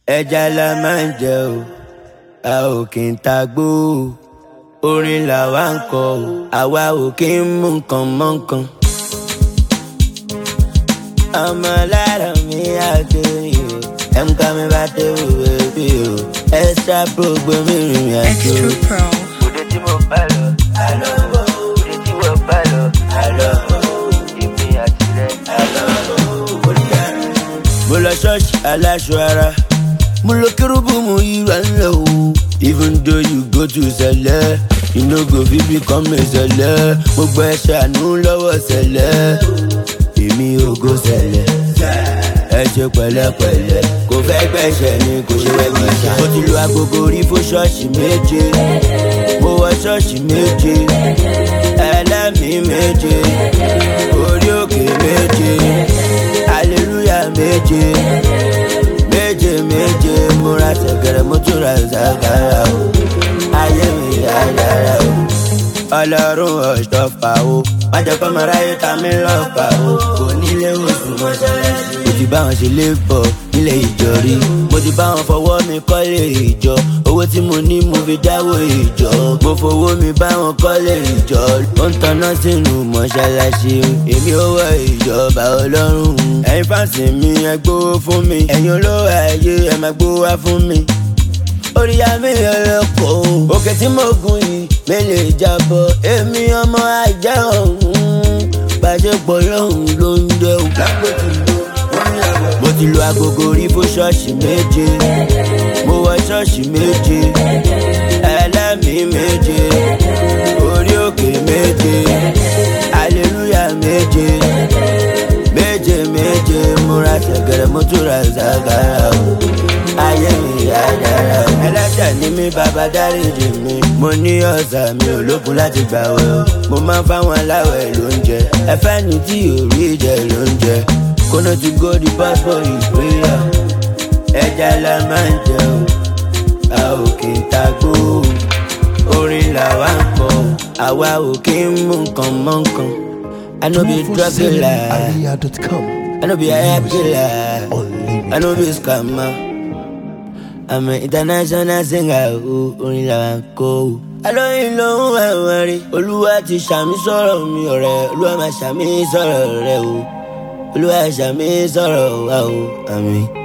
ẹja la máa ń jẹ o a ò kì í ta gbó o orin làwa ń kọ o àwa ò kì í mú nǹkan mọ́ nǹkan. ọmọ lára mi àgbèrè o ẹ̀ǹkà mi bá tẹ̀wé bèbí o extra pro gbé mi rìn àjò. Extra Pro. òde tí mo bá lọ àlọ́ bò òde tí mo bá lọ àlọ́ bò èmi àti rẹ̀ àlọ́ bò òdìyà. mo lọ ṣọ́ọ̀ṣì aláṣọ ara mo lọ kérúbù mo yíra ńlẹ̀ o even though you go to sẹlẹ̀ you no go fit become a sẹlẹ̀ mo gbọ́ ẹ ṣàánú lọ́wọ́ sẹlẹ̀ èmi ò go sẹlẹ̀ ẹ ṣe pẹ̀lẹ́pẹ̀lẹ́ kò fẹ́ gbẹ̀ṣẹ̀ ni kò ṣe wẹ́ gbẹ̀ṣẹ̀. mo ti lu agogo rí fún ṣọ́ọ̀ṣì méje mo wọ ṣọ́ọ̀ṣì méje ẹlẹ́mìí méje orí òkè méje aleluya méje méje méje mo ra ṣẹ̀kẹ̀rẹ̀ mo tún ra ṣàkàrà o ayé mi dáadáa o ọlọ́run ọ̀ṣọ́fà o májọpọ̀ mọ̀ráyé ta mi lọ́fà o kò nílé oṣù mọ́ṣáláṣí. mo ti bá wọn ṣe lébọ̀ nílé ìjọ rí mo ti bá wọn fọwọ́ mi kọ́lé ìjọ owó tí mo ní mo fi dáwọ́ ìjọ mo fowó mi bá wọn kọ́lé ìjọ ó ń tanná sínú mọ́ṣáláṣí èmi ò wọ ìjọba ọlọ́run ẹ̀yin fáǹsì mi ẹ gbówó fún mi ẹ̀yin olówó ayé ẹ máa gbówó wá fún mi orí àmì ẹlẹ́kọ̀ òkè tí mo gùn yìí mi lè jábọ̀ èmi ọmọ ajá ọ̀hún gbàjẹ́pọ̀ lọ́hùn ló ń jẹ́ o. mo ti lu agogo rí fún ṣọ́ọ̀ṣì méje mo wọ ṣọ́ọ̀ṣì méje ẹlẹ́mìí méje orí òkè méje aleluya méje méje méje mo ra ṣẹ̀gẹ̀rẹ̀ mo tún ra ṣàgàrà o ayé mi dáadáa o. ẹlẹ́ṣẹ̀ ni mí bàbá dáríjì mi mo ní ọ̀sà mi ò lókun láti gbà wẹ̀ o mo máa ń fáwọn aláwẹ̀ lóúnjẹ ẹfẹ́ ni tí ò rí jẹ lóúnjẹ kóná ti go the passport ìgbéyà ẹja la máa ń jẹ o a ò kì í ta gbó o orin làwa ń kọ àwa ò kì í mú nǹkan mọ́ nǹkan I no be drug dealer Aliyah.com. I no be a hype killer I no be scammer. I'm an international singer o, orin làwa ń kọ o. Alóyin ló ń wá wọn rí. Olúwa ti ṣàmì sọ̀rọ̀ mi ọ̀rẹ́. Olúwa máa ṣàmì sọ̀rọ̀ rẹ o. Olúwa ṣàmì sọ̀rọ̀ wa o. Àmín.